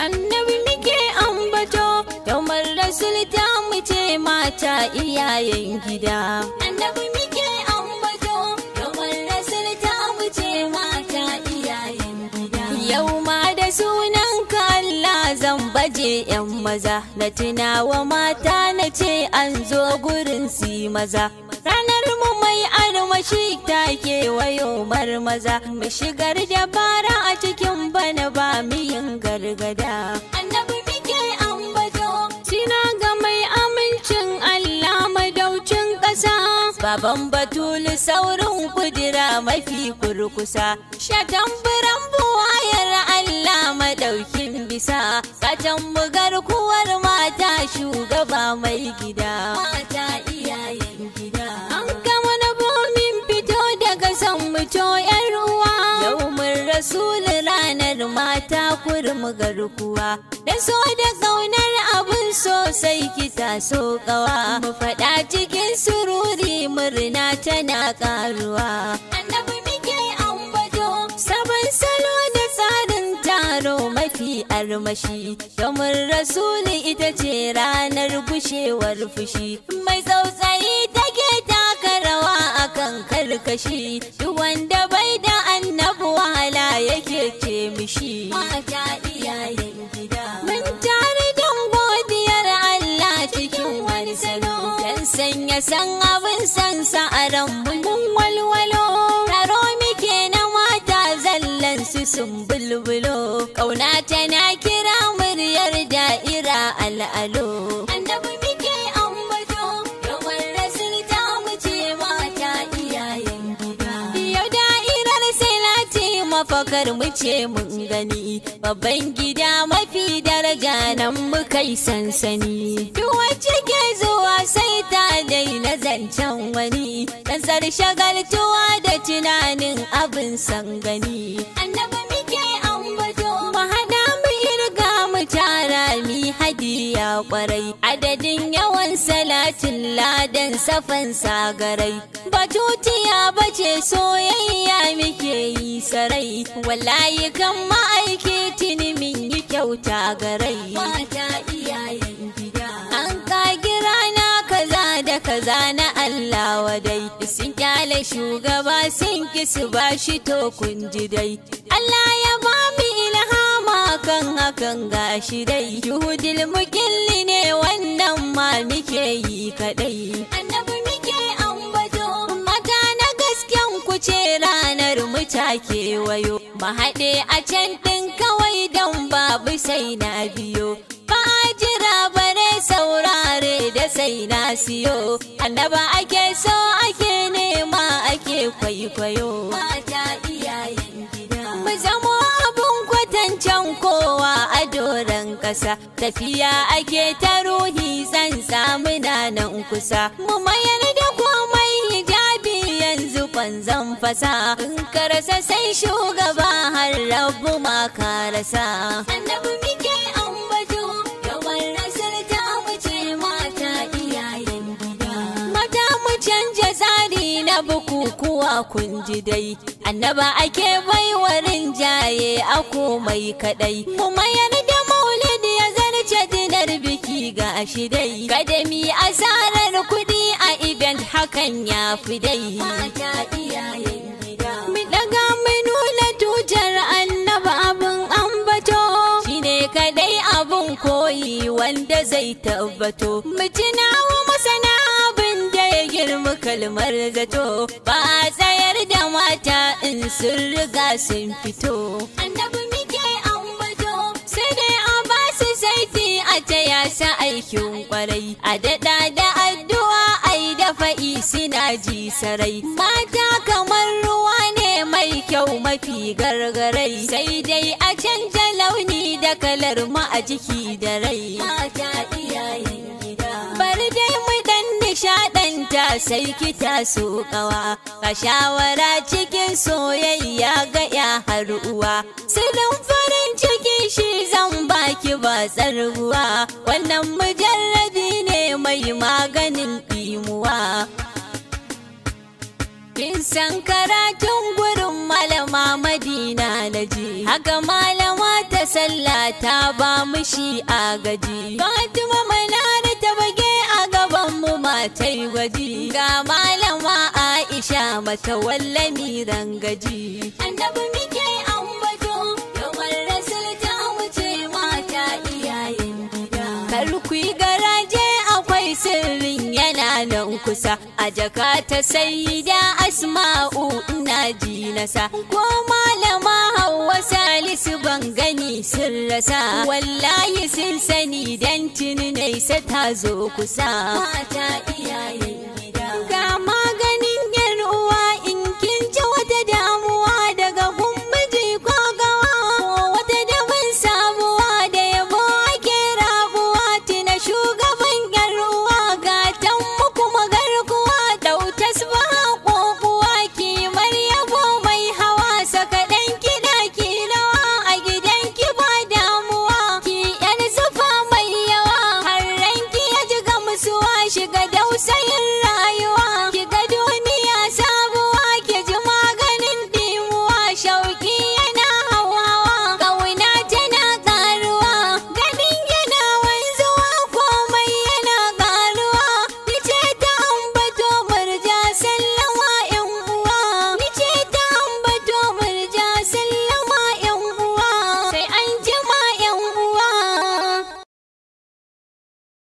annabi muke ambato domin rasul ta mu ce mata iyayen gida annabi muke ambato domin rasul ta mu ce mata iyayen gida yau ma da sunan ka Allah zan baje yan maza na tunawa mata na ce an zo gurin si maza ranar mu mai armashi ta kewayo maza mu shigar da bara a cikin bana ba mu yin gargada annabi muke ambato sina ga mai amincin Allah madaucin ƙasa baban batulu saurin kudura mafi kurkusa shatan biran buwayar Allah madaukin bisa katan bugar kuwar mata shugaba mai gida mata iyayen gida an gama na bomin fito daga san muto yar uwa yau mun rasul ranar mata kurmu garkuwa da so da kaunar abun sosai kita so kawa mu faɗa cikin sururi murna tana karuwa annabi muke ambato sabon salo da tsarin taro mafi armashi domin rasuli ita ce ranar gushewar fushi mai tsautsayi take taka rawa akan karkashi duk wanda bai da annabi wahala yake ce mishi mata iyayen gida mun tare don godiyar Allah cikin wani salo dan sanya san abin san sa a ran mun walwalo taro muke na mata zallan su sun bulbulo kauna tana kira muryar da'ira al'alo annabi muke ambato yawan rasul ta mu ce mata iyayen gida yau da'irar salati mafakar mu ce mun gani babban gida mafi daraja nan muka yi sansani duk wacce ke zuwa sai ta daina zancen wani dan shagaltuwa da tunanin abin san gani annabi muke ambato mu hada mu irga mu tara mi hadiya kwarai adadin yawan salatin ladan safan sagarai batutiya bace soyayya muke yi sarai wallahi kan ma'aiki tuni min yi kyauta garai mata iyayen gida an kagi rana kaza da kaza na Allah wadai sun kyale shugaba sun ki su bashi to kun ji dai Allah ya ba mu ilhama kan hakan gashi dai juhudil mukilli ne wannan ma muke yi kadai annabi muke ambato mata na gasken ku ce ranar mu ta kewayo mu haɗe a can ɗin kawai don babu sai na biyo ba jira bare saurare da sai na siyo annaba ake so ake nema ake kwaikwayo mata iyayen gida mu zamo abun kwatancen kowa a doron ƙasa tafiya ake ta ruhi zan samu nan kusa mu mayar da komai hijabi yanzu kwanzan fasa in ka rasa sai shugaba har rabu ma ka rasa annabi muke ambato yawan rasar ta wuce mata iyayen gida mata mu canja tsari na bukukuwa kun ji dai annaba ake baiwarin jaye a komai kadai mu mayar da maulidi ya zarce dinar biki ga shi dai kadami asarar kudi a event hakan ya fi dai mata iyayen gida mu daga mu nuna tutar annaba abin ambato shine kadai abun koyi wanda zai tabbato mu tunawa masana abin da ya girma kalmar zato ba a tsayar da mata in sun riga sun fito annabi muke ambato sai dai a ba su saiti a taya sa aikin kwarai a daɗa da addu'a ai da fa'i suna ji sarai mata kamar ruwa ne mai kyau mafi gargarai sai dai a canja launi da kalar mu a jiki da rai mata iyayen gida bari dai mu dan nishaɗanta sai kita so kawa ka shawara cikin soyayya ga ya har uwa silin farin ciki shi zan baki ba tsarguwa wannan mujarrabi ne mai maganin ɗimuwa Kin san karatun gurin malama Madina na ji, haka malama ta sallah ta ba mu shi a gaji fatima manara ta bage a gaban mu matai gwaji ga malama aisha mata wallami rangaji annabi muke ambato yawan rasul ta wuce mata iyayen gida kar ku yi garaje akwai sirrin yana nan kusa a jaka ta saida asma'u ina ji nasa ko malama hawa salisu ban gani sun rasa wallahi sun sani dan tuni nesa ta zo kusa mata iyaye